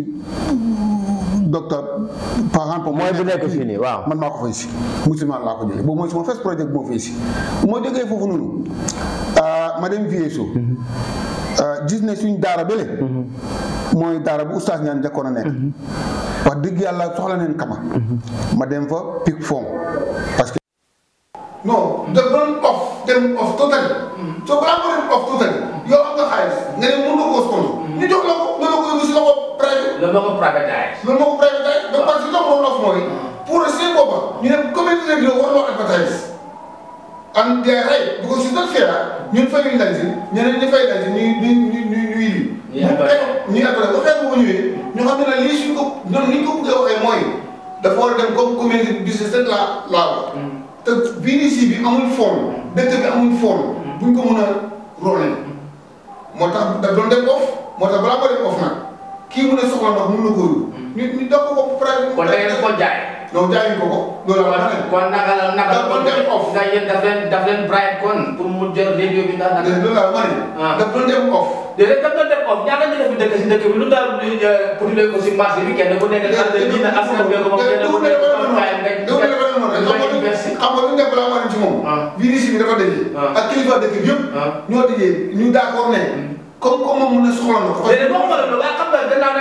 docteur pa hand pump mooy bu nekk fii nii waaw man maa ko fay si musulman laa ko jëlee boobu mooy suma first projet bu ma fay si bu ma jógee foofu noonu ah, ma dem VSO ah, gis ne suñ daara bële mooy daara bu oustaz ñaan njëkkoon a nekk wax dëgg yàlla soxla neen kama ma dem fa pic fond parce que non da doon off dem off totally soo balaa nga dem off totally yow am nga xaalis nga ne mën nga koo sponsor ñu jox la ko nga ne ko yóbbu si loxo privé loolu moo ko privatise. loolu moo ko privatise ba parce que loolu off mooy pour seen boppa ñu ne communauté bi warloo advertise and they are right because it's not fair ñun fayuñ lañ si ñeneen ñi fay lañ si ñuy ñuy ñuy ñuy ñuy lii. Ñuy advertise. ñuy advertise ba xeex bu ñëwee ñu xam ne nag lii suñ ko ñoom ni ñu ko bëggee waxee mooy dafa war a dem comme communauté business rek laa laa wax. te VDC bi amul fond dëkk bi amul fond buñ ko mën a rôler moo tax da doon dem off moo tax balaa ko dem off nag kii mu ne soxla ndox mun na ko yóbbu. ñu ñu doog ko ko private. kon da ngeen ko jaay. non jaayuñ ko ko loolu la ma ne. kon naka la naka la Da doon dem off. nga yéen daf leen daf leen bribe kon pour mu jël radio bi ndax naka. loolu la ma ne. Ah. daf doon dem off. déedéet daf doon dem off ñaata ñu def dëkk si dëkk bi lu daal di pour ko si marché bi kenn ku nekk xam ne dina askan bi ko moom kenn ku nekk ko kaay nga nga investi. xam nga lu nekk balaa ma ne ci moom. Ah. VDC bi dafa daje. Ah. ak kilifa dëkk bi yëpp. Ah. ñoo dajee ñu d'accord ne. comme comme moom mun na soxla ndox. déedéet waxuma la loolu waaye xam nga gannaaw da ngeen ko sol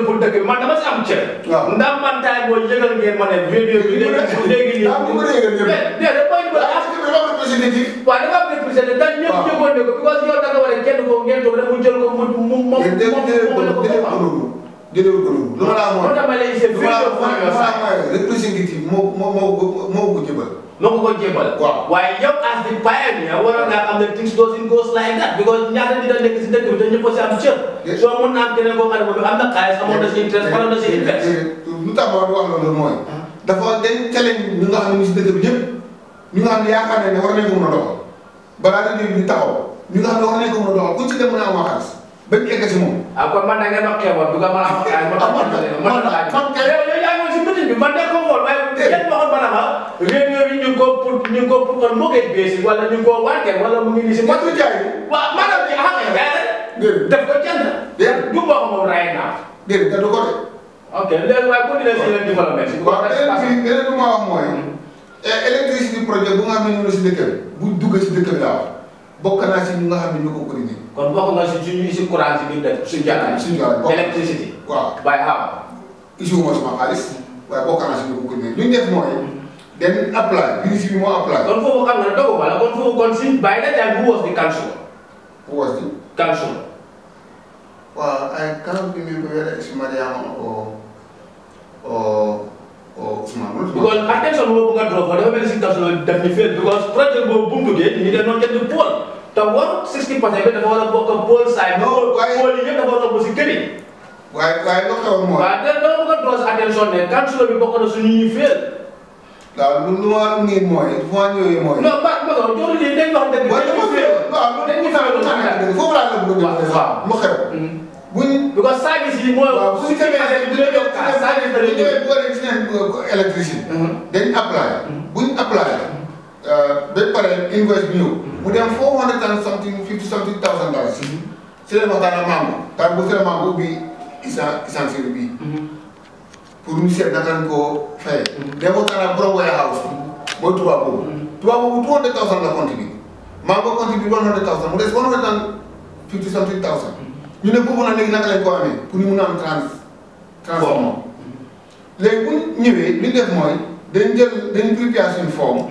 pour dëkk bi man dama si am cër. waaw. ndax man taay boo yëgal ngeen ma ne vidéo bi léegi léegi nii. daa bëgg a yëgal ñëpp. mais mais da koy dugal parce que dafa am représentatif. waaw dafa am représenté dañ ñëpp waaw. yëgoon ne ko parce que yow da nga war a kenn ko ngeen toog rek mu jël ko mu mu mu déedéet déedéet mu ko mu déedéet ko noonu déedéet ko noonu. lu ma la amoon moo tax ma lay gisee lu ma la vidéo amoon lu ma la amoon représentatif moo moo moo ko moo ko jëbal. moo ko ko jébal. Waaw. waaye yow as the pioneer waroon ngaa xam ne things doesn't go like that because ñaata nit a nekk si dëkk bi te ñëpp a si am cër. Yes. soo mun naa am keneen koo xam ne moom am na xaalis amoon na si interest waroon na si invest. lu tax ma wax loolu mooy. dafa dañ challenge ñu nga xam ne ñu si dëkk bi ñëpp ñu nga xam ne yaakaar nañ ne war nañ ko mën a doxal balaa rajo bi di taxaw ñu nga xam ne war nañ ko mën a doxal ku ci dem mën a am xaalis bañ egg si moom. ah kon man da ngeen ma xeeboon du ko mën a am xaalis ma tax ma tax ma tax man kay- yow yow yaa ngi woon si meeting bi man de ko xool waaye kenn waxoon ma ne ma réunion bi ñu ngi ko pour ñu ngi ko pour kon mortgage basis wala ñu ngi ko warkeel wala mu ngi nii si Matu jaay waaw maanaam ci xam nga jaay rek déedéet def ko jënd Déedéet. du bokk moom right now déedéet da du ko de. ok léegi waaye continuer si leen développement si waaw beneen bi beneen bi ma wax mooy électricité projet bu nga xam ne ñu ngi si dëkk bi bu dugg si dëkk bi laa wax bokk naa si ñu nga xam ne ñu ko coordonné kon bokk nga si suñu si courant si biir dëkk suñu jàkkaay suñu jàkkaay bokk. électricité waaw by how issue ma sama xaalis waaye bokk naa si ñu ko coordonné lu ñu def mooy den apply ministre bi moo apply kon foofu xam nga ne dogu wala kon foofu kon si by that time who was the council who was it council Well, I can't believe whether it's Mariam or or or Usman. because attention boobu nga draw dafa mel ni si council def ni fail because projet boobu bu mu duggee ñu doon jënd pôle te war 60 percent bi dafa war a bokk pôle side Non, waaye- pôle yi yëpp dafa war a bokk si kër yi waaye waaye lu xewoon mooy. waaw te dama bëgg a draw sa attention ne council bi bokk na suñu ñuy fail waaw lu lu ma nii mooy fu ma ñëwee mooy. non ba ba ko joolu lii dañ wax dëgg waaye dañuy dafa fail waaw lu dañuy fail lu tax foofu laa la bëgg a waaw def waaw. lu xew. buñ because service yi mooy waaw bu ñu demee du la jox kaas service da bu lay ñu jox demee bu waree gis nañ électricité. dañ apply. buñ apply. ba pare invoice bi ñëw. mu dem four hundred and something fifty something thousand dollars. si leen waxtaan ak Mambo. temps bu si la Mambo ubbi isan essentiel bii. pour ñu seet naka lañ koo fayee. dem waxtaan ak borom warehouse. mooy tubaab boobu. tubaab boobu two hundred thousand la contribute. Mambo contribute one hundred thousand mu des one hundred and fifty something thousand. ñu ne boobu nag léegi naka lañ ko amee pour ñu mun a am trans transformation. léegi bu ñu ñëwee li ñu def mooy dañ jël dañ prépare suñu forme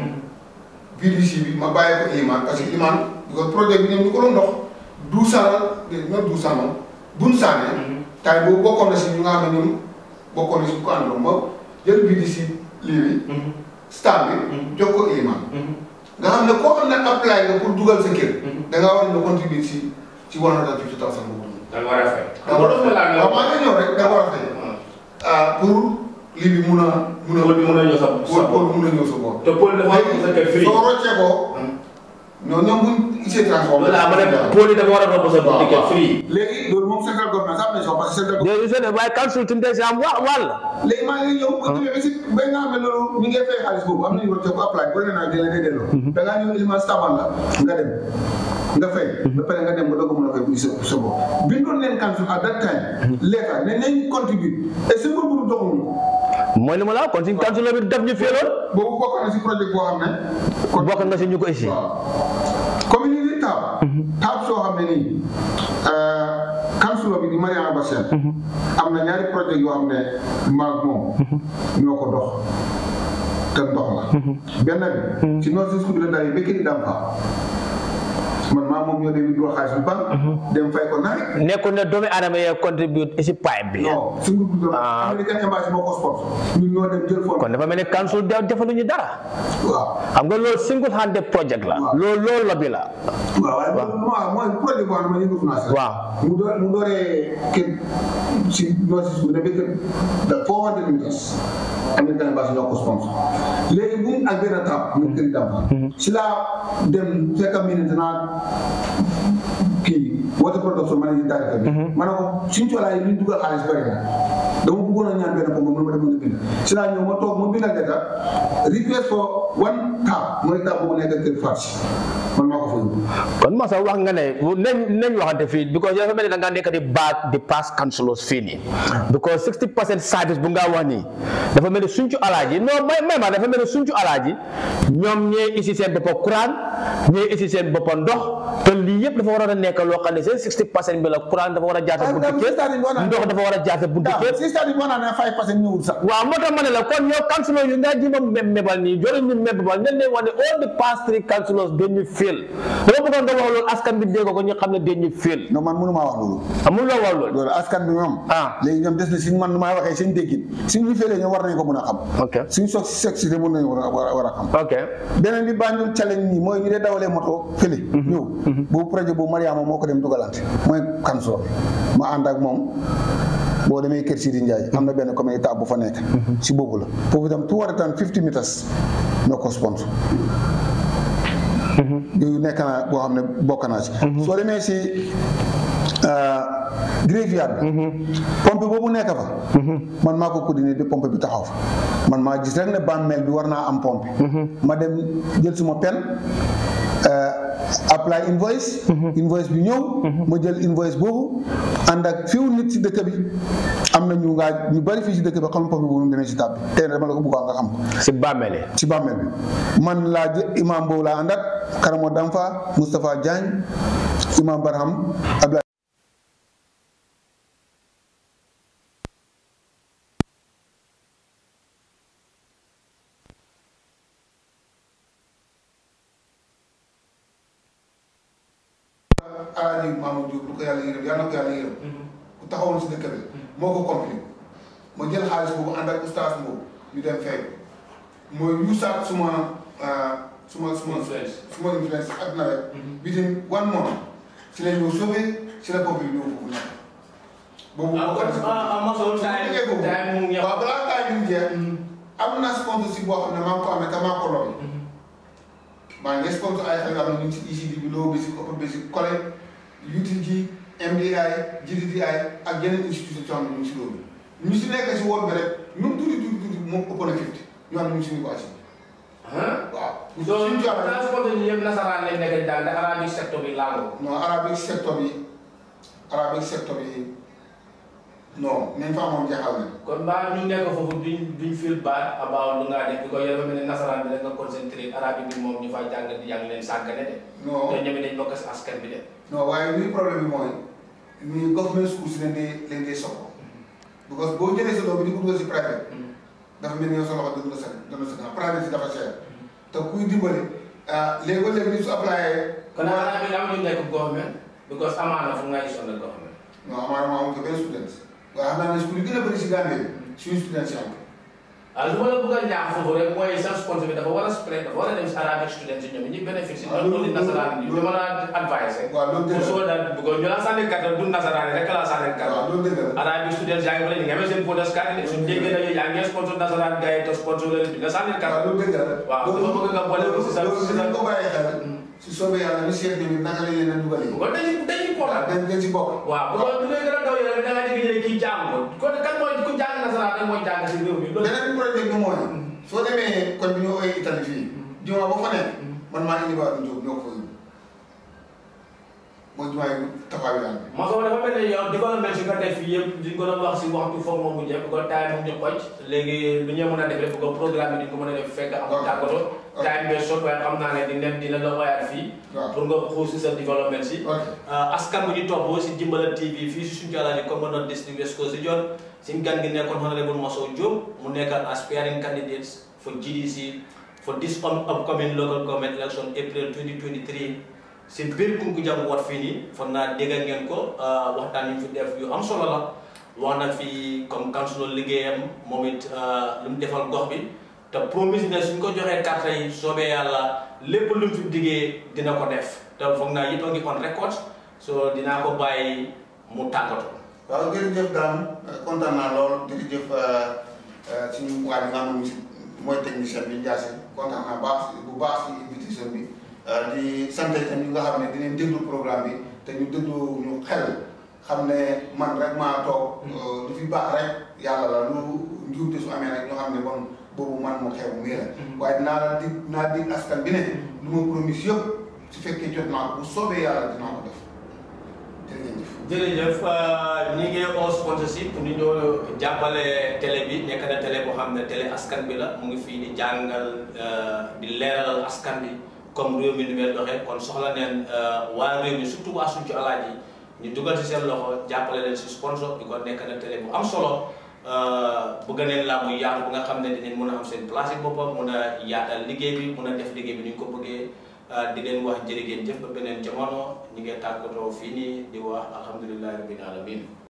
VDC bi ma bàyyi ko Iman parce que Iman because projet bi ñoom ñu ko doon dox du sana non du sana buñ saane tay boobu bokkoon na si ñu nga xam ne ñoom bokkoon na si ñu ko àndoon ma jël VDC lii bi star bi jox ko Iman nga xam ne koo xam ne apply nga pour dugal sa kër da ngaa war a ñëw contribuer si ci one hundred and fifty thousand boobu da nga war a fay da war a fay waaw maa ngi ñëw rek da war a fay ah pour lii bi mun a mun a Pôle bi mun a ñëw sa- sa pour pour mun a ñëw sa bopp. te pôle dafa war a sa kër free soo roccee ko ñoom ñoom buñ gisee transformé. loolu laa ma ne pôle yi dafa war a romb sa waaw ticket free léegi loolu moom central government sax am nañ soo parce que central government. léegi seen waaye council tamit day si am wa wàll léegi maa ngi ñëw. bu demee ba si ba nga xam ne loolu ñu ngi fay xaalis boobu am nañu roccee ko apply bu la nee naa delloo da ngaa ñëw élément staban la nga dem nga fay. ba pare nga dem nga doog a mën a fay bu sa sa bopp. bindoon leen council at that time letter ne nañ contribute et ce que bu doxuñu ko. mooy li ma la wax kon suñ council bi def ñu féeloon boobu bokk na si projet boo xam ne. kon bokk nga si ñu ko ici waaw community tab. tab soo xam ne nii councilor bi di Mariama Bassène am na ñaari projet yoo xam ne maag moom ñoo ko dox te ndox la. benn bi si noonu si suñu la daal yi béykat yi daan fa man maa moom ñoo dem withdraw xaalis bi banque dem fay ko naaj. nekkul ne doomi aadama yee contribute si pipe bi non suñu groupe de Ah. American Embassy moo ko sponsor ñun ñoo dem jël foofu. kon dafa mel ne council de defaluñu dara waaw. xam nga loolu single handed project la Waaw. loolu loolu la bi la waaw waaye loolu waaw mooy projet boo xam ne yëngatu naa si. waaw mu door mu dooree kër si notice bu demee kër da four hundred meters American Embassy ñoo ko sponsor léegi bu mu ak benn tap mu kër Damba si laa dem fekk minute naa kii water production managing director bi ma ne ko suñu coolaa yi li ñu dugal xaalis bëri na dama bëggoon a ñaan benn ko moom ma demoon nga bind si laa ñëw ma toog ma bindal letter request for one tap mooy tap boobu nekk kër Fatou man maa ko fa yóbbu kon ma sax wax nga ne nañ nañ waxante fii because dafa mel ni da ngaa nekk di baat di pass councilors fii nii because 60 percent service bu nga wax nii dafa mel ni suñcu alaaji non may may ma dafa mel ni suñcu alaaji ñoom ñee isi seen boppa courant ñee isi seen boppa ndox te lii yëpp dafa waroon a nekk loo xam ne seen 60 percent bi la courant dafa war a jaar sa buntu Dam, kër stade yi boo naan- ndox dafa war a jaar sa buntu Dam, kër si stade yi boo naa ne five percent ñëwul sax waaw moo tax ma ne la kon yow councilor yu nga jima me- mebal nii jori ñu mebal ne leen wax ne all the past three councilors dañu fail dama bëggoon nga wax loolu askan bi dégg ko ñu xam ne dañu fail non man mënu maa wax loolu amul loo wax loolu loolu askan bi ñoom Ah. léegi ñoom des na si man nu may waxee seen déggin suñu félee ñoom war nañu ko mën a xam ok suñu soog si sexité mën nañu war a war a war a xam ok beneen bi Banjul challenge nii mooy ñu dee dawalee moto fële ñëw boobu projet boobu Mariama moo ko dem dugalante mooy kanso ma ànd ak moom boo demee kër Sidi Ndiaye am na benn communauté bu fa nekk si boobu la foofu itam two hundred and fifty meters ñoo ko sponsor yooyu nekk naa boo xam ne bokk naa ci soo demee si graveyard bi pompe boobu nekk fa man maa ko coordonné de pompe bi taxaw fa man maa gis rek ne bàmmeel bi war naa am pompe ma dem jël suma pen apply invoice invoice bi ñëw ma jël invoice boobu ànd ak fiw nit si dëkk bi am na ñu ngaa ñu bari fii si dëkk bi xam pompe boobu nu demee si tab bi tey dama la ko bëggoon nga xam ko si bàmmeele ci bàmmeel bi man laa jë imam boobu laa ànd ak Karamo Damfa Moustapha Diagne imam Barham Abdoulaye alaaji Mamadou Diop lu ko yàlla yërëm yàlla na ko yàlla yërëm ku taxawoon si dëkk bi moo ko compli ma jël xaalis boobu ànd ak oustaz boobu ñu dem fay mooy yuusaat suma suma suma Influence. suma influence ak nawet within one month si la ñëw sauvé si la bopp bi ñëw foofu nekk boobu ah kon ah ah mosoo time liggéey boobu time mu ngi waaw balaa taay bi mu jeex am na sponsorship boo xam ne maa ngi ko amee te maa ko lobby maa ngi sponsor ay xel yoo xam ne ñu ngi si ECD bi low basic upper basic collège UTG MDI GDDI ak yeneen institution yoo xam ne ñu ngi si loolu ñu si nekk si woon bi rek ñu tuuti tuuti tuuti moom ëpp na 50 ñu xam ne ñu ngi si niveau assi ah waaw donc suñu jox transport yi yëpp nasaraan lañ nekk daal ndax arabic secteur bi laaloo non arabic secteur bi arabic secteur bi non nañ fa amoon jeexal nañ kon mbaa ñu nekk foofu duñ duñ feel bad about lu ngaa def bi ko yow mel ne nasaraan bi da nga concentré arabic bi moom ñu fa jàng di jàng leen sàggane de non te ñoom dañ bokk si askan bi de non waaye lii problème bi mooy ni government schools leen di leen di soxla because boo jëlee sa doom bi di ko dugal si private dafa mel ni yow sa loxo dëgg la sa dëgg la sa gannaaw private si dafa cher te kuy dimbali ah léegi ba léegi ni su applyé. kon arabic am ñu nekk government because amaana fu nga gis on the government non amaana maa amul ko benn student waaye xam naa ne school yi gën a bëri si Gambie bi suñu student si am ko. ah lu ma la bëgg a ñaax foofu rek mooy sa sponsor bi dafa war a spread dafa war a dem si arabic students yi ñoom ñi bénéfice waaw non loolu- non nasaraan yi loolu- dama la advice waaw loolu dëgg pour la soo daal bëgg ñu la sànni carte du nasaraan rek la sànni waaw carte loolu dëgg la. arabic students yaa ngi fa la ñu ngi amee seen podas carte de suñu déggee na yaa ngi sponsor nasaraan gars yi te sponsor leen bi nga sànni waaw carte loolu dëgg la. waaw dama bëgg nga boole ko si sa loolu si sa dinañ ko bàyyi xel. si soobee yàlla ñu seet ñoom it naka lañ leen a dugalee. bu ko dañuy dañuy waaw important dañ dañ si bokk. waaw bu ko bu ngay gën a daw yore da nga dégg ne kii jàng ko kon kan mooy ku jàng nasaraan rek mooy jàng si réew mi loolu beneen projet bi mooy soo demee kon bi ñu ooyee Italie fii jumaa ba fa nekk man maa indi waa Diop ñoo ko fa yóbbu mooy jumaa yi taxawaay daan bi. Moussa dafa mel ni yow développement si nga def fii yëpp di ko doon wax si waxtu foog moom mu njëkk bu ko time mu ñu xoj léegi lu ñu mën a def rek bu ko programme bi di ko mën a def fekk amul tàggatoo ok. time bee sot waaye xam naa ne dina dina la woyaat fii waaw. pour nga xuus si sa développement si ok askan bu ñu topp si Jimbala TV fii si suñu jàllale commandant district West Coast Region suñu gan gi nekkoon honorable Moussa Diop mu nekk aspiring candidates for GDC for this up- upcoming local government election April 2023 si biir Kunkujang wat fii nii foog naa dégg ngeen ko ah, waxtaan yu fi def yu am solo la wax na fi comme councilor liggéeyam moom it ah, lu mu defal gox bi te promise ne suñ ko joxee carte yi soobee yàlla lépp lu mu fi diggee dina ko def te foog naa yëpp a ngi on record so dinaa ko bàyyi mu tàggatoo. waaw jërëjëf Dame kontaan naa lool jërëjëf suñu waa bi nga xam ne mooy technicien bi Ndiasse kontaan naa baax bu baax si invitation bi di sant itam ñi nga xam ne dinañ déglu programme bi te ñu déglu ñu xel xam ne man rek maa toog lu fi baax rek yàlla la lu njuumte su amee rek ñoo xam ne bon boobu man mu xew mii la waaye dinaa la dig dinaa dig askan bi ne lu ma promise yëpp su fekkee jot naa ko bu soobee yàlla dinaa ko def jërëjëf jërëjëf ñi ngi au sponsorship pour ñu ñëw jàppale télé bi nekk na télé boo xam ne télé askan bi la mu ngi fii di jàngal di leeralal askan bi comme réew mi ni mel doxee kon soxla neen waa réew mi surtout waa suñu alaaji ñu dugal si seen loxo jàppale leen si sponsor bi ko nekk na télé bu am solo bëgg neen laa muy yaatu bu nga xam ne dinañ mën a am seen place yi boppam mun a yaatal liggéey bi mun a def liggéey bi ni ñu ko bëggee di leen wax jërë ngeen jëf ba beneen jamono ñi ngee tàggatoo fii nii di wax alhamdulilahi rabbil alamin